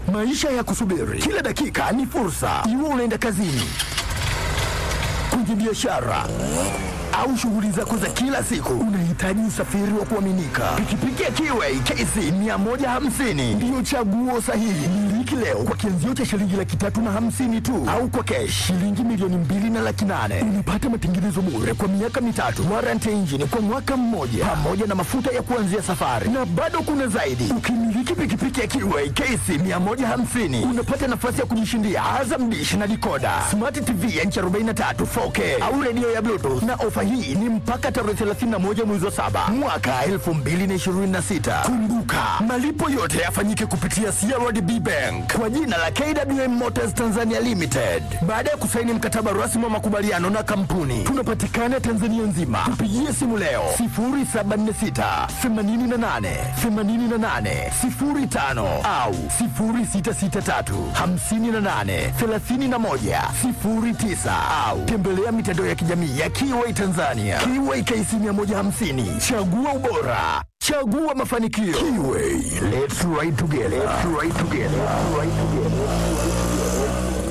Maisha ya kusubiri, kila dakika ni fursa. Iwe unaenda kazini, kwenye biashara au shughuli zako za kila siku, unahitaji usafiri wa kuaminika. Pikipiki ya Kiway KC 150 ndiyo chaguo sahihi. Miliki leo kwa kianzio cha shilingi laki tatu na hamsini tu, au kwa kesh shilingi milioni mbili na laki nane. Unapata matengenezo bure kwa miaka mitatu, warranty engine kwa mwaka mmoja, pamoja na mafuta ya kuanzia safari, na bado kuna zaidi. Ukimiliki pikipiki ya Kiway KC 150 unapata nafasi ya kujishindia Azam Dish na dikoda, smart TV ya inchi 43 4K au redio ya Bluetooth na ofa hii ni mpaka tarehe 31 mwezi wa saba mwaka 2026. Kumbuka, malipo yote yafanyike kupitia CRDB Bank kwa jina la KWM Motors Tanzania Limited. Baada ya kusaini mkataba rasmi wa makubaliano na kampuni, tunapatikana Tanzania nzima. Tupigie simu leo 0746 88 88 05 au 0663 58 31 09 au tembelea mitandao ya kijamii ya Kiway Tanzania. Kiway KC 150. Chagua ubora. Chagua mafanikio. Kiway. Let's ride together. Let's ride together. Let's ride together.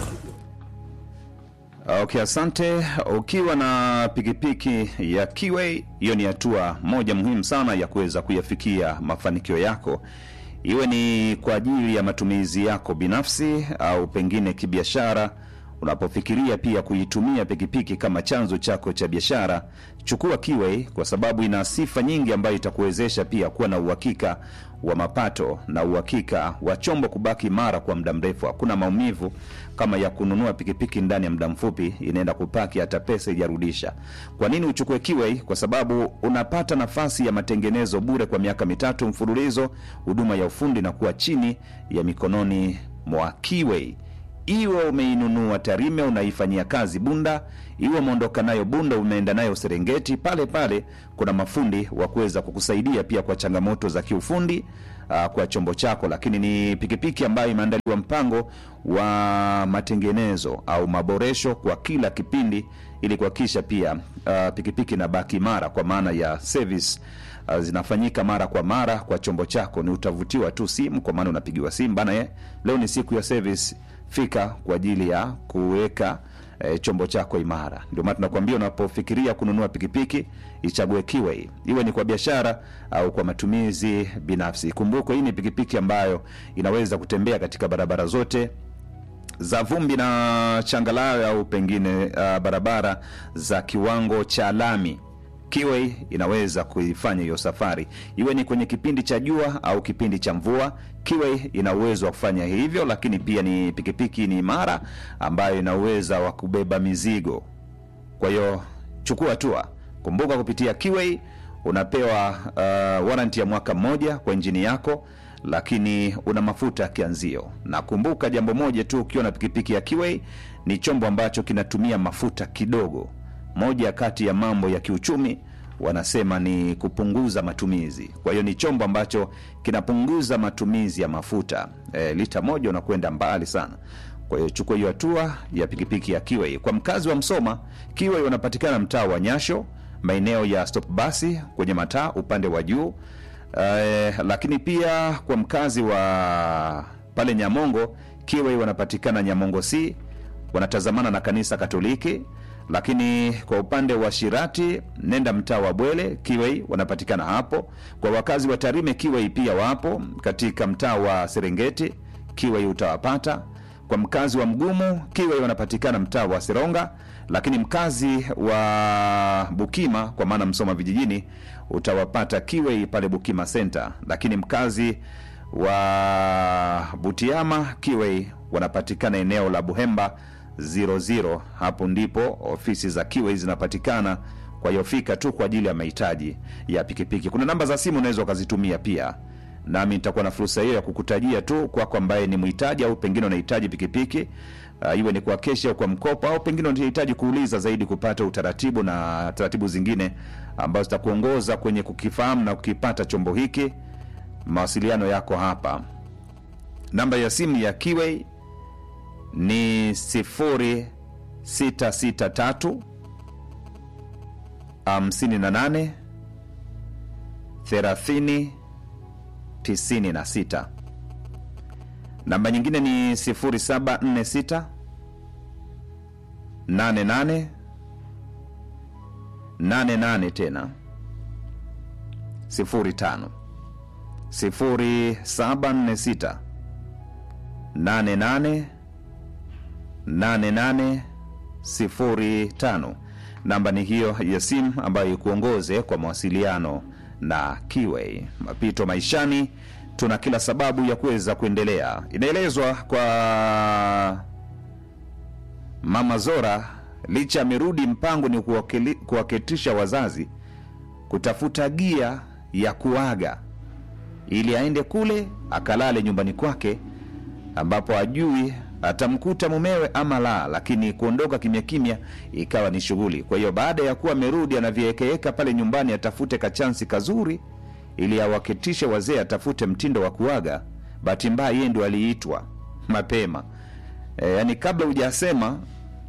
Okay, asante. Ukiwa na pikipiki ya Kiway, hiyo ni hatua moja muhimu sana ya kuweza kuyafikia mafanikio yako, iwe ni kwa ajili ya matumizi yako binafsi au pengine kibiashara. Unapofikiria pia kuitumia pikipiki kama chanzo chako cha biashara, chukua Kiway kwa sababu ina sifa nyingi ambayo itakuwezesha pia kuwa na uhakika wa mapato na uhakika wa chombo kubaki imara kwa muda mrefu. Hakuna maumivu kama ya kununua pikipiki ndani ya muda mfupi, inaenda kupaki hata pesa ijarudisha. Kwa nini uchukue Kiway? Kwa sababu unapata nafasi ya matengenezo bure kwa miaka mitatu mfululizo, huduma ya ufundi na kuwa chini ya mikononi mwa Kiway iwe umeinunua Tarime unaifanyia kazi Bunda, iwe umeondoka nayo Bunda umeenda nayo Serengeti, pale pale kuna mafundi wa kuweza kukusaidia pia kwa changamoto za kiufundi uh, kwa chombo chako. Lakini ni pikipiki ambayo imeandaliwa mpango wa matengenezo au maboresho kwa kila kipindi, ili kuhakikisha pia uh, pikipiki inabaki imara kwa maana ya service uh, zinafanyika mara kwa mara kwa chombo chako. Ni utavutiwa tu simu, kwa maana unapigiwa simu bana, eh, leo ni siku ya service fika kwa ajili ya kuweka e, chombo chako imara. Ndio maana tunakwambia unapofikiria kununua pikipiki ichague Kiway, iwe ni kwa biashara au kwa matumizi binafsi. Kumbuka hii ni pikipiki ambayo inaweza kutembea katika barabara zote za vumbi na changalawe au pengine uh, barabara za kiwango cha lami. Kiway inaweza kuifanya hiyo safari, iwe ni kwenye kipindi cha jua au kipindi cha mvua. Kiway ina uwezo wa kufanya hivyo, lakini pia ni pikipiki ni imara ambayo ina uwezo wa kubeba mizigo. Kwa hiyo chukua hatua. Kumbuka kupitia Kiway unapewa uh, warranty ya mwaka mmoja kwa injini yako, lakini una mafuta ya kianzio. Na kumbuka jambo moja tu, ukiwa na pikipiki ya Kiway ni chombo ambacho kinatumia mafuta kidogo. Moja kati ya mambo ya kiuchumi wanasema ni kupunguza matumizi. Kwa hiyo ni chombo ambacho kinapunguza matumizi ya mafuta. E, lita moja unakwenda mbali sana. Kwa hiyo chukua hiyo hatua ya pikipiki ya Kiway. Kwa mkazi wa Msoma, Kiway wanapatikana mtaa wa Nyasho, maeneo ya stop basi kwenye mataa upande wa juu. E, lakini pia kwa mkazi wa pale Nyamongo, Kiway wanapatikana Nyamongo C, wanatazamana na kanisa Katoliki lakini kwa upande wa Shirati nenda mtaa wa Bwele, Kiway wanapatikana hapo. Kwa wakazi wa Tarime, Kiway pia wapo katika mtaa wa Serengeti, Kiway utawapata. Kwa mkazi wa Mgumu, Kiway wanapatikana mtaa wa Seronga, lakini mkazi wa Bukima kwa maana Msoma vijijini utawapata Kiway pale Bukima Center, lakini mkazi wa Butiama, Kiway wanapatikana eneo la Buhemba 00 hapo ndipo ofisi za Kiway zinapatikana. Kwa hiyo fika tu kwa ajili ya mahitaji ya pikipiki. Kuna namba za simu unaweza ukazitumia pia, nami nitakuwa na fursa hiyo ya kukutajia tu kwako ambaye ni mhitaji au pengine unahitaji pikipiki uh, iwe ni kwa keshi au kwa mkopo au pengine unahitaji kuuliza zaidi kupata utaratibu na taratibu zingine ambazo zitakuongoza kwenye kukifahamu na kukipata chombo hiki. Mawasiliano yako hapa, namba ya simu ya Kiway ni 0663 58 30 96 namba nyingine ni 0746 88 88 tena 05 0746 88 8805 namba ni hiyo ya simu ambayo ikuongoze kwa mawasiliano na Kiway. Mapito maishani, tuna kila sababu ya kuweza kuendelea. Inaelezwa kwa Mama Zora, licha amerudi, mpango ni kuwakili- kuwaketisha wazazi kutafuta gia ya kuaga ili aende kule akalale nyumbani kwake ambapo ajui atamkuta mumewe ama la, lakini kuondoka kimya kimya ikawa ni shughuli. Kwa hiyo baada ya kuwa amerudi, anavyeekeeka pale nyumbani, atafute kachansi kazuri ili awaketishe wazee, atafute mtindo wa kuaga. Bahati mbaya yeye ndo aliitwa mapema e, yani kabla hujasema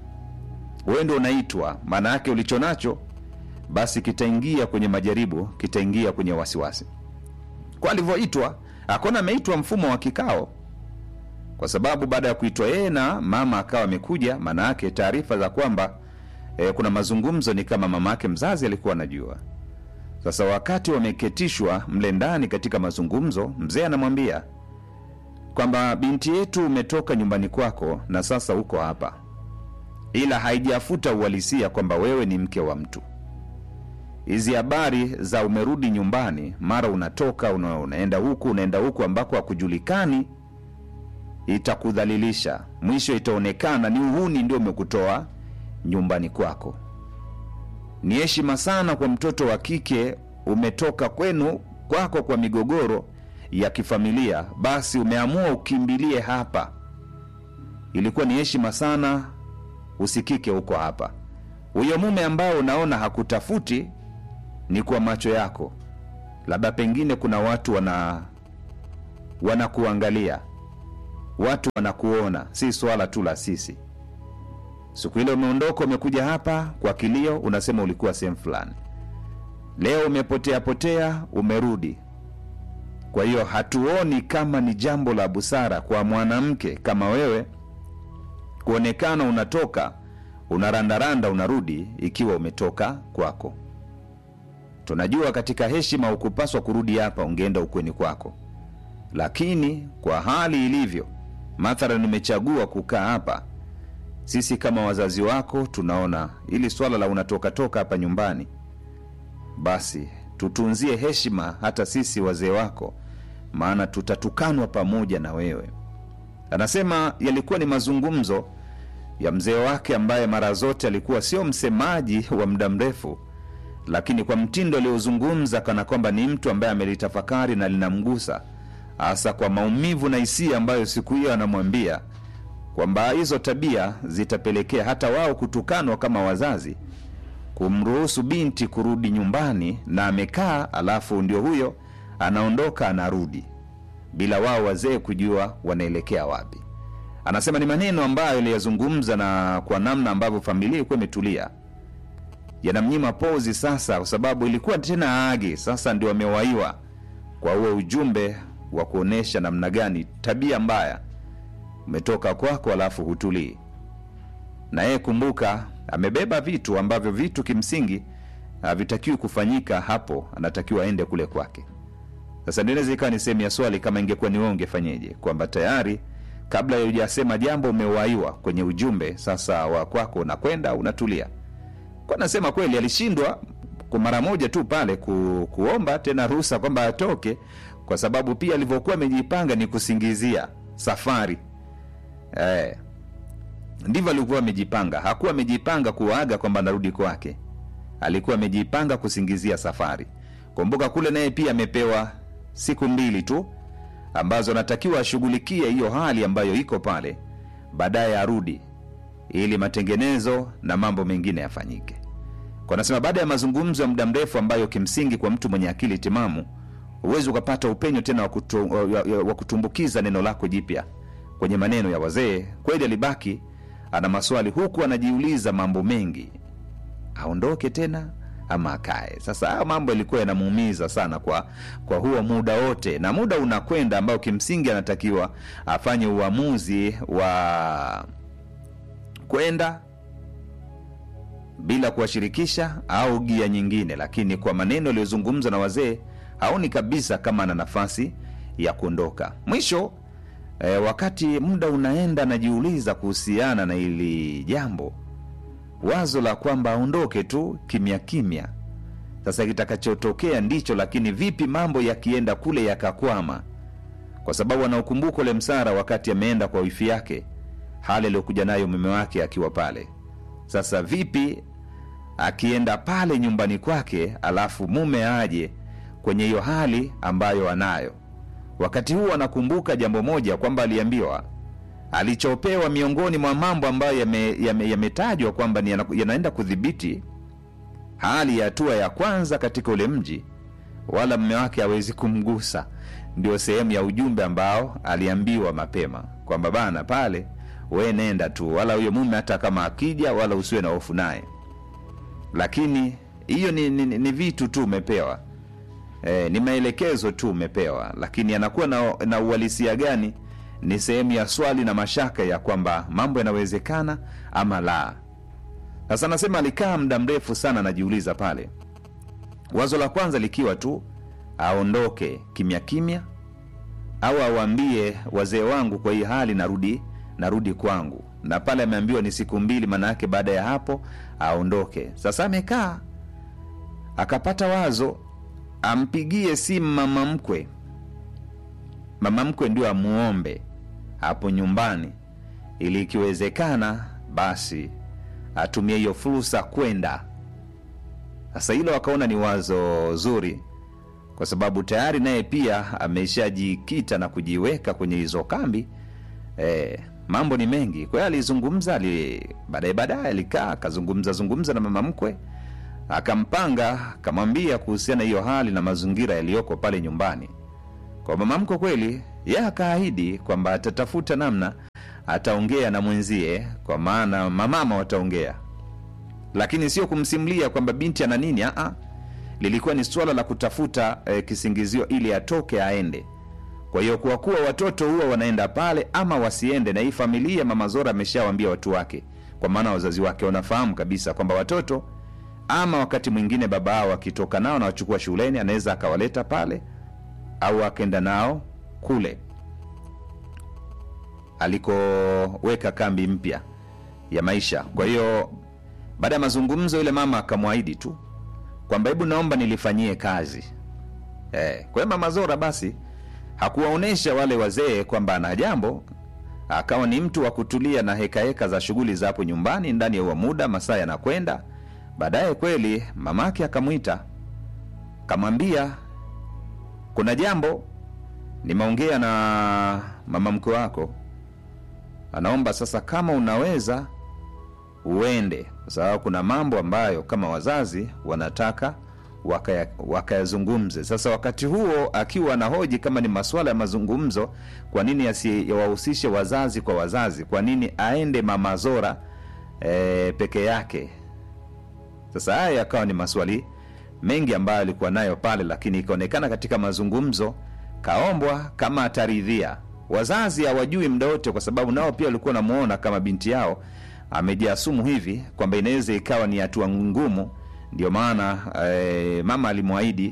wewe ndo unaitwa, maana yake ulicho nacho basi kitaingia kwenye majaribu, kitaingia kwenye wasiwasi. Kwa alivyoitwa, akona ameitwa mfumo wa kikao kwa sababu baada ya kuitwa yeye na mama akawa amekuja, maana yake taarifa za kwamba e, kuna mazungumzo ni kama mama yake mzazi alikuwa anajua. Sasa wakati wameketishwa mle ndani katika mazungumzo, mzee anamwambia kwamba binti yetu umetoka nyumbani kwako na sasa uko hapa, ila haijafuta uhalisia kwamba wewe ni mke wa mtu. Hizi habari za umerudi nyumbani, mara unatoka una, unaenda huku unaenda huku ambako hakujulikani itakudhalilisha. Mwisho itaonekana ni uhuni ndio umekutoa nyumbani kwako. Ni heshima sana kwa mtoto wa kike, umetoka kwenu kwako kwa migogoro ya kifamilia, basi umeamua ukimbilie hapa. Ilikuwa ni heshima sana usikike huko hapa. Huyo mume ambao unaona hakutafuti ni kwa macho yako, labda pengine kuna watu wana wanakuangalia watu wanakuona, si swala tu la sisi. Siku ile umeondoka, umekuja hapa kwa kilio, unasema ulikuwa sehemu fulani. Leo umepotea potea, umerudi. Kwa hiyo hatuoni kama ni jambo la busara kwa mwanamke kama wewe kuonekana unatoka unarandaranda, unarudi ikiwa umetoka kwako. Tunajua katika heshima hukupaswa kurudi hapa, ungeenda ukweni kwako, lakini kwa hali ilivyo mathalan nimechagua kukaa hapa, sisi kama wazazi wako tunaona ili swala la unatoka toka hapa nyumbani, basi tutunzie heshima hata sisi wazee wako, maana tutatukanwa pamoja na wewe. Anasema yalikuwa ni mazungumzo ya mzee wake ambaye mara zote alikuwa sio msemaji wa muda mrefu, lakini kwa mtindo aliozungumza kana kwamba ni mtu ambaye amelitafakari na linamgusa hasa kwa maumivu na hisia ambayo siku hiyo anamwambia kwamba hizo tabia zitapelekea hata wao kutukanwa kama wazazi, kumruhusu binti kurudi nyumbani na amekaa, alafu ndio huyo anaondoka anarudi bila wao wazee kujua wanaelekea wapi. Anasema ni maneno ambayo aliyazungumza na kwa namna ambavyo familia ilikuwa imetulia, yanamnyima pozi sasa, kwa sababu ilikuwa tena aage sasa, ndio amewaiwa kwa huo ujumbe wa kuonyesha namna gani tabia mbaya umetoka kwako, alafu hutulii na yeye. Kumbuka amebeba vitu ambavyo vitu kimsingi havitakiwi kufanyika hapo, anatakiwa aende kule kwake. Sasa ndio inaweza ikawa ni sehemu ya swali, kama ingekuwa ni wewe ungefanyeje? Kwamba tayari kabla hujasema jambo umewaiwa kwenye ujumbe sasa wa kwako, unakwenda unatulia. Kwa nasema kweli alishindwa kwa mara moja tu pale ku, kuomba tena ruhusa kwamba atoke kwa sababu pia alivyokuwa amejipanga ni kusingizia safari eh, ndivyo alikuwa amejipanga. Hakuwa amejipanga kuaga kwamba anarudi kwake, alikuwa amejipanga kusingizia safari. Kumbuka kule naye pia amepewa siku mbili tu ambazo anatakiwa ashughulikie hiyo hali ambayo iko pale, baadaye arudi ili matengenezo na mambo mengine yafanyike. Kwa nasema baada ya mazungumzo ya muda mrefu ambayo kimsingi kwa mtu mwenye akili timamu huwezi ukapata upenyo tena wa kutu, wa kutumbukiza neno lako jipya kwenye maneno ya wazee. Kweli alibaki ana maswali huku anajiuliza mambo mengi, aondoke tena ama akae. Sasa hayo mambo yalikuwa yanamuumiza sana kwa kwa huo muda wote, na muda unakwenda ambao kimsingi anatakiwa afanye uamuzi wa kwenda bila kuwashirikisha au gia nyingine, lakini kwa maneno yaliyozungumzwa na wazee haoni kabisa kama ana nafasi ya kuondoka. Mwisho e, wakati muda unaenda, anajiuliza kuhusiana na hili jambo, wazo la kwamba aondoke tu kimya kimya. Sasa kitakachotokea ndicho, lakini vipi mambo yakienda kule yakakwama, kwa sababu anaokumbuka ule msara wakati ameenda kwa wifi yake, hali aliyokuja nayo mume wake akiwa pale. Sasa vipi akienda pale nyumbani kwake, alafu mume aje kwenye hiyo hali ambayo anayo. Wakati huu anakumbuka jambo moja kwamba aliambiwa alichopewa miongoni mwa mambo ambayo yametajwa yame, yame kwamba ni yana- yanaenda kudhibiti hali ya hatua ya kwanza katika ule mji, wala mme wake hawezi kumgusa. Ndio sehemu ya ujumbe ambao aliambiwa mapema kwamba bana, pale we nenda tu, wala huyo mume hata kama akija, wala usiwe na hofu naye. Lakini hiyo ni, ni, ni vitu tu umepewa e, ni maelekezo tu umepewa, lakini anakuwa na, na uhalisia gani ni sehemu ya swali na mashaka ya kwamba mambo yanawezekana ama la. Sasa anasema alikaa muda mrefu sana anajiuliza pale, wazo la kwanza likiwa tu aondoke kimya kimya, au awaambie wazee wangu, kwa hii hali narudi narudi kwangu. Na pale ameambiwa ni siku mbili, maana yake baada ya hapo aondoke. Sasa amekaa akapata wazo ampigie simu mama mkwe, mama mkwe ndio amuombe hapo nyumbani, ili ikiwezekana basi atumie hiyo fursa kwenda. Sasa hilo akaona ni wazo zuri, kwa sababu tayari naye pia ameshajikita na kujiweka kwenye hizo kambi. E, mambo ni mengi. Kwa hiyo alizungumza, ali baadaye baadaye alikaa akazungumza zungumza na mama mkwe, akampanga akamwambia kuhusiana hiyo hali na mazingira yaliyoko pale nyumbani. Kwa mama mkwe kweli, yeye akaahidi kwamba atatafuta namna ataongea na mwenzie, kwa maana mamama wataongea, lakini sio kumsimulia kwamba binti ana nini. Aa, lilikuwa ni suala la kutafuta eh, kisingizio ili atoke aende. Kwa hiyo kwa kuwa watoto huwa wanaenda pale ama wasiende, na hii familia mama Zora ameshawaambia watu wake, kwa maana wazazi wake wanafahamu kabisa kwamba watoto ama wakati mwingine baba yao akitoka nao na wachukua shuleni, anaweza akawaleta pale au akaenda nao kule alikoweka kambi mpya ya maisha. Kwa hiyo baada ya mazungumzo, yule mama akamwahidi tu kwamba hebu naomba nilifanyie kazi eh. Kwa hiyo mama Zora basi hakuwaonyesha wale wazee kwamba ana jambo, akawa ni mtu wa kutulia na hekaheka heka za shughuli za hapo nyumbani. Ndani ya huo muda masaa yanakwenda, baadaye kweli mamake akamwita, kamwambia kuna jambo nimeongea na mama mkwe wako, anaomba sasa kama unaweza uende, kwa sababu kuna mambo ambayo kama wazazi wanataka wakaya- wakayazungumze. Sasa wakati huo akiwa anahoji kama ni masuala ya mazungumzo, kwa nini asiyawahusishe wazazi kwa wazazi? Kwa nini aende mama Zora e, peke yake? Sasa haya yakawa ni maswali mengi ambayo alikuwa nayo pale, lakini ikaonekana katika mazungumzo kaombwa kama ataridhia. Wazazi hawajui muda wote, kwa sababu nao pia walikuwa namuona kama binti yao amejiasumu hivi kwamba inaweza ikawa ni hatua ngumu. Ndio maana e, mama alimwahidi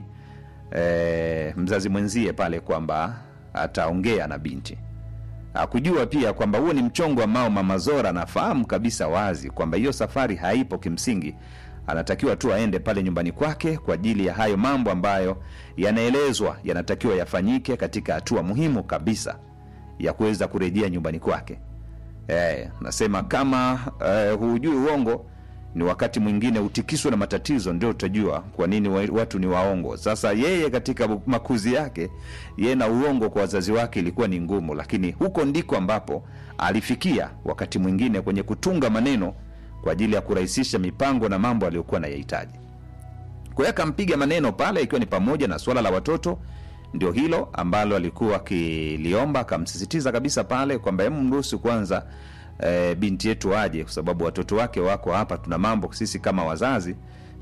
e, mzazi mwenzie pale kwamba ataongea na binti. Hakujua pia kwamba huo ni mchongo ambao mama Zora anafahamu kabisa wazi kwamba hiyo safari haipo kimsingi anatakiwa tu aende pale nyumbani kwake kwa ajili ya hayo mambo ambayo yanaelezwa yanatakiwa yafanyike katika hatua muhimu kabisa ya kuweza kurejea nyumbani kwake. E, nasema kama e, hujui uongo ni wakati mwingine utikiswe na matatizo, ndio utajua kwa nini wa- watu ni waongo. Sasa yeye katika makuzi yake, yeye na uongo kwa wazazi wake ilikuwa ni ngumu, lakini huko ndiko ambapo alifikia wakati mwingine kwenye kutunga maneno kwa ajili ya kurahisisha mipango na mambo aliyokuwa anayahitaji. Kwa hiyo akampiga maneno pale, ikiwa ni pamoja na suala la watoto, ndio hilo ambalo alikuwa akiliomba. Akamsisitiza kabisa pale kwamba hemu mruhusu kwanza e, binti yetu aje, kwa sababu watoto wake wako hapa. Tuna mambo sisi kama wazazi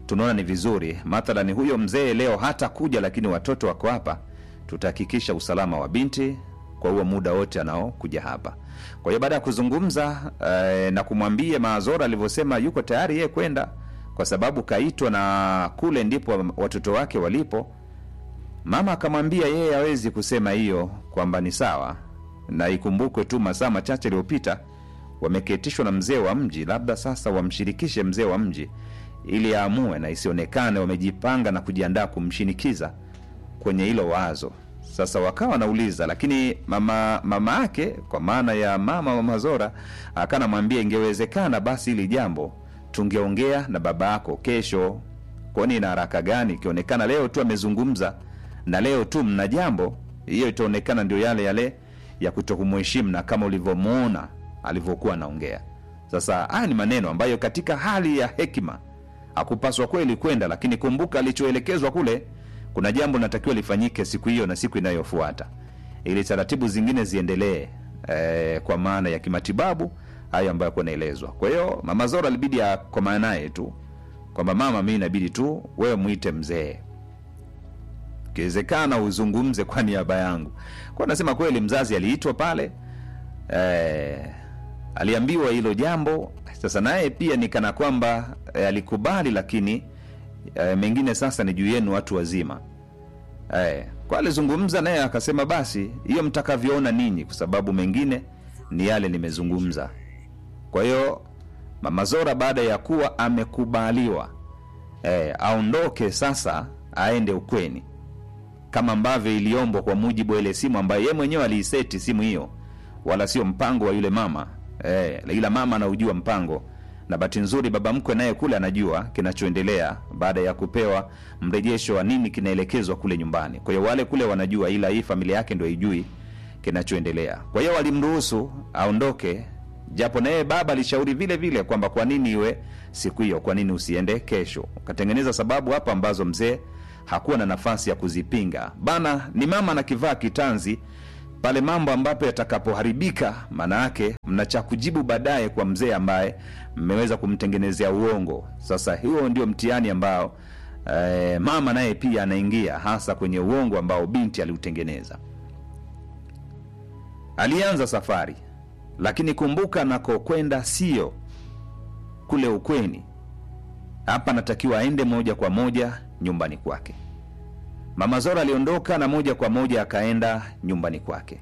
tunaona ni vizuri mathalani huyo mzee leo hata kuja lakini watoto wako hapa tutahakikisha usalama wa binti kwa huo muda wote anaokuja hapa kwa hiyo baada ya kuzungumza eh, na kumwambia maazora alivyosema yuko tayari yeye kwenda kwa sababu kaitwa na kule ndipo watoto wake walipo mama akamwambia yeye hawezi kusema hiyo kwamba ni sawa na ikumbukwe tu masaa machache yaliyopita wameketishwa na mzee wa mji labda sasa wamshirikishe mzee wa mji ili aamue na isionekane wamejipanga na kujiandaa kumshinikiza kwenye hilo wazo sasa wakawa wanauliza lakini mama mama yake kwa maana ya mama mama zora akanamwambia ingewezekana basi hili jambo tungeongea na baba yako kesho kwani ina haraka gani ikionekana leo tu amezungumza na leo tu mna jambo hiyo itaonekana ndio yale yale ya kutokumheshimu na kama ulivyomwona alivyokuwa anaongea sasa haya ni maneno ambayo katika hali ya hekima hakupaswa kweli kwenda lakini kumbuka alichoelekezwa kule kuna jambo linatakiwa lifanyike siku hiyo na siku inayofuata ili taratibu zingine ziendelee eh, kwa maana ya kimatibabu hayo ambayo akuwa naelezwa kwa hiyo mama zora alibidi akomaa naye tu kwamba mama mi inabidi tu wewe mwite mzee ikiwezekana uzungumze kwa niaba yangu kwa nasema kweli mzazi aliitwa pale eh, aliambiwa hilo jambo sasa naye pia ni kana kwamba eh, alikubali lakini eh, mengine sasa ni juu yenu watu wazima eh, kwa alizungumza naye akasema basi hiyo mtakavyoona ninyi kwa sababu mengine ni yale nimezungumza kwa hiyo mama zora baada ya kuwa amekubaliwa eh, aondoke sasa aende ukweni kama ambavyo iliombwa kwa mujibu wa ile simu ambayo ye mwenyewe aliiseti simu hiyo wala sio mpango wa yule mama eh, ila mama anaujua mpango na bahati nzuri baba mkwe naye kule anajua kinachoendelea baada ya kupewa mrejesho wa nini kinaelekezwa kule nyumbani kwa hiyo wale kule wanajua ila hii familia yake ndio haijui kinachoendelea kwa hiyo walimruhusu aondoke japo naye baba alishauri vile vile kwamba kwa nini iwe siku hiyo kwa nini usiende kesho ukatengeneza sababu hapa ambazo mzee hakuwa na nafasi ya kuzipinga bana ni mama na kivaa kitanzi pale mambo ambapo yatakapoharibika maana yake mna cha kujibu baadaye kwa mzee ambaye mmeweza kumtengenezea uongo sasa huo ndio mtihani ambao eh, mama naye pia anaingia hasa kwenye uongo ambao binti aliutengeneza alianza safari lakini kumbuka anakokwenda sio kule ukweni hapa anatakiwa aende moja kwa moja nyumbani kwake mama zora aliondoka na moja kwa moja akaenda nyumbani kwake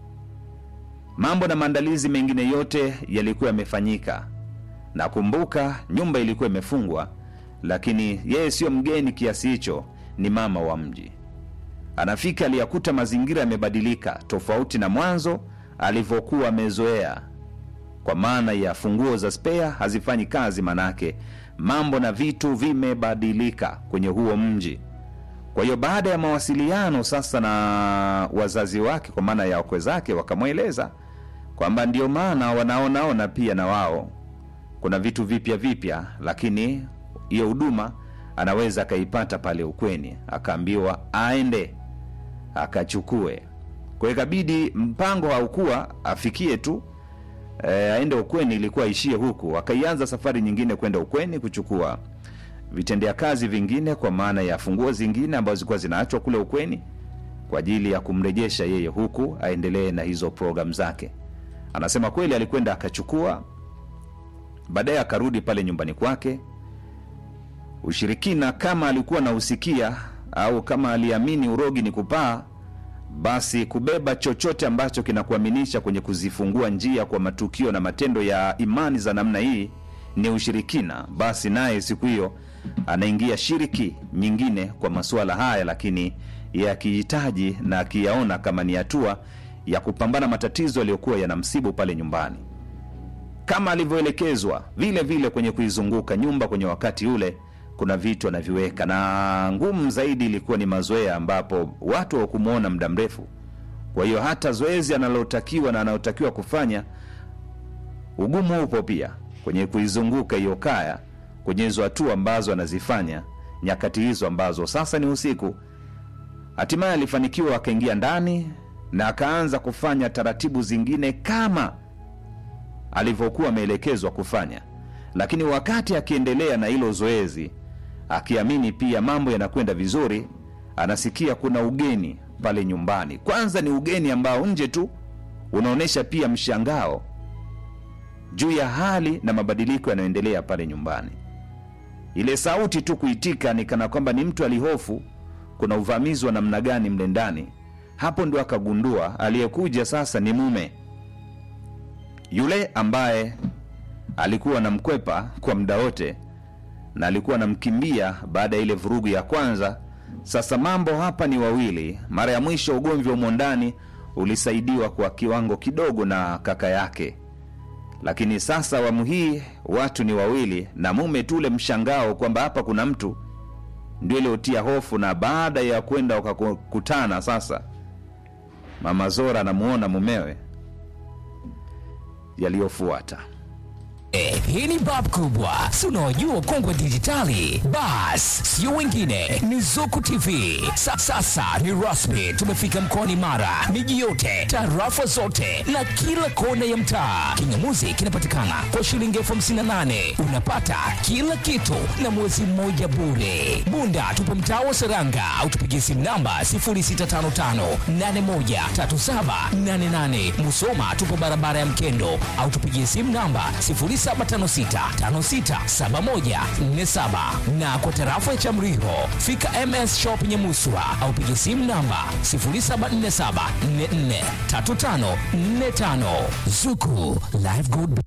mambo na maandalizi mengine yote yalikuwa yamefanyika na kumbuka nyumba ilikuwa imefungwa lakini yeye siyo mgeni kiasi hicho ni mama wa mji anafika aliyakuta mazingira yamebadilika tofauti na mwanzo alivyokuwa amezoea kwa maana ya funguo za spea hazifanyi kazi manake mambo na vitu vimebadilika kwenye huo mji kwa hiyo baada ya mawasiliano sasa na wazazi wake kwa maana ya wakwe zake wakamweleza kwamba ndio maana wanaonaona pia na wao kuna vitu vipya vipya lakini hiyo huduma anaweza akaipata pale ukweni akaambiwa aende akachukue kwa hiyo ikabidi mpango haukuwa afikie tu e, aende ukweni ilikuwa aishie huku akaianza safari nyingine kwenda ukweni kuchukua vitendea kazi vingine kwa maana ya funguo zingine ambazo zilikuwa zinaachwa kule ukweni kwa ajili ya kumrejesha yeye huku aendelee na hizo programu zake anasema kweli alikwenda akachukua baadaye akarudi pale nyumbani kwake ushirikina kama alikuwa nausikia au kama aliamini urogi ni kupaa basi kubeba chochote ambacho kinakuaminisha kwenye kuzifungua njia kwa matukio na matendo ya imani za namna hii ni ushirikina basi naye siku hiyo anaingia shiriki nyingine kwa masuala haya lakini yakihitaji na akiyaona kama ni hatua ya kupambana matatizo yaliyokuwa yanamsibu pale nyumbani kama alivyoelekezwa vile vile kwenye kuizunguka nyumba kwenye wakati ule kuna vitu anaviweka na ngumu zaidi ilikuwa ni mazoea ambapo watu hawakumwona muda mrefu kwa hiyo hata zoezi analotakiwa na anayotakiwa kufanya ugumu upo pia kwenye kuizunguka hiyo kaya kwenye hizo hatua ambazo anazifanya nyakati hizo ambazo sasa ni usiku hatimaye alifanikiwa akaingia ndani na akaanza kufanya taratibu zingine kama alivyokuwa ameelekezwa kufanya lakini wakati akiendelea na hilo zoezi akiamini pia mambo yanakwenda vizuri, anasikia kuna ugeni pale nyumbani. Kwanza ni ugeni ambao nje tu unaonyesha pia mshangao juu ya hali na mabadiliko yanayoendelea pale nyumbani. Ile sauti tu kuitika ni kana kwamba ni mtu alihofu kuna uvamizi wa namna gani mle ndani. Hapo ndio akagundua aliyekuja sasa ni mume yule ambaye alikuwa anamkwepa kwa muda wote na alikuwa anamkimbia baada ya ile vurugu ya kwanza. Sasa mambo hapa ni wawili. Mara ya mwisho ugomvi wa umo ndani ulisaidiwa kwa kiwango kidogo na kaka yake, lakini sasa awamu hii watu ni wawili, na mume tu ule mshangao kwamba hapa kuna mtu ndio iliotia hofu. Na baada ya kwenda wakakutana sasa, mama Zora anamuona mumewe, yaliyofuata Eh, hii ni bab kubwa si unaojua kongwe dijitali bas sio wengine ni zuku tv Sa, sasa ni rasmi tumefika mkoani mara miji yote tarafa zote na kila kona ya mtaa kingamuzi kinapatikana kwa shilingi elfu hamsini na nane unapata kila kitu na mwezi mmoja bure bunda tupo mtaa wa seranga au tupigie simu namba 0655813788 musoma tupo barabara ya mkendo au tupigie simu namba 0756567147 na kwa tarafa ya Chamriho fika MS Shop Nyamuswa au piga simu namba 0747443545 Zuku Live Good